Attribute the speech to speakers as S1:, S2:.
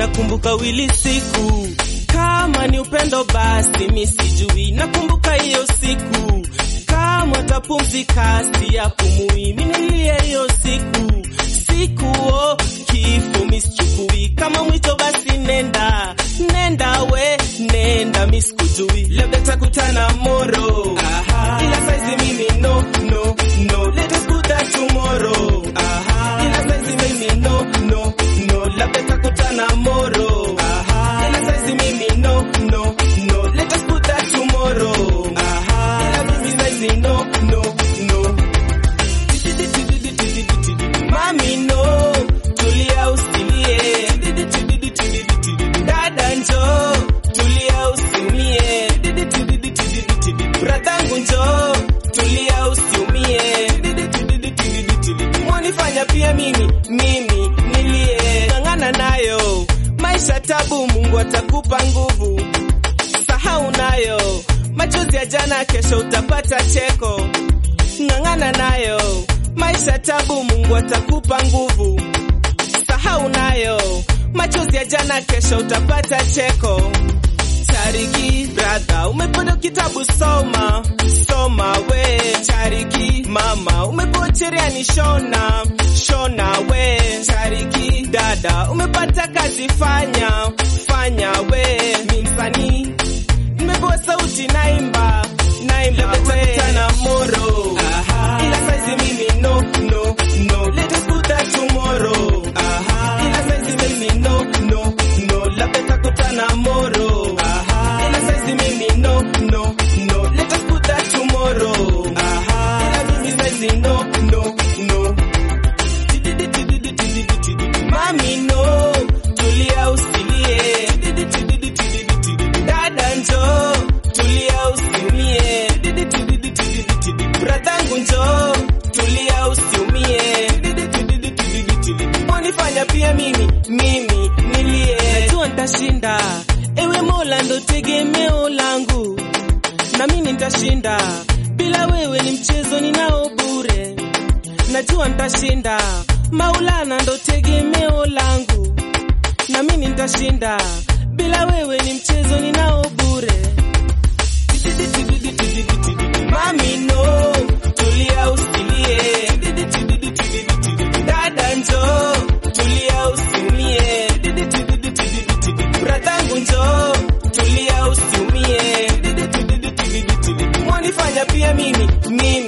S1: nakumbuka wili siku kama ni upendo basi mi sijui nakumbuka hiyo siku kama tapumzika si ya pumui minilia hiyo siku siku o kifo misichukui kama mwito basi nenda nenda we nenda misikujui labda takutana moro ila saizi mimi no no no let us put that tomorrow ila saizi mimi no no no labda takutana moro ila saizi mimi no no no let us put that tomorrow ila mimi saizi no no no Mami no, tulia usilie. Dada njo, tulia usiumie. Bradangu njo, tulia usiumie. Mwanifanya pia mimi, mimi nilie. Ng'ang'ana nayo, maisha tabu, Mungu atakupa nguvu. Sahau nayo, machozi ya jana, kesho utapata cheko ng'ang'ana nayo, maisha tabu, Mungu atakupa nguvu. Sahau nayo, machozi ya jana, kesho utapata cheko. Chariki brother, umepata kitabu soma, soma we. Chariki mama, umepewa cherehani shona, shona we. Chariki dada, umepata kazi fanya, fanya we. Mi msanii nimepewa sauti naimba naimba wetakutana moro ila saizi mimi no no no let us put that tomorrow ila saizi mimi no no no labda takutana moro ila saizi mimi no no no let us put that tomorrow ila mimi saizi no no no Mami no, tulia usilie. Dada njo, tulia usiumie. Bradangu njo, tulia usiumie. Wanifanya pia mimi, mimi nilie. Najua nitashinda, ewe Mola ndo tegemeo langu, na mimi nitashinda. Bila wewe ni mchezo ninao bure najua nitashinda. Maulana ndo tegemeo langu, na mimi nitashinda. Bila wewe ni mchezo ninao bure. Mami no, tulia usilie. Dada njo, tulia usiumie. Bradangu njo, tulia usiumie. Mwanifanya pia mimi, mimi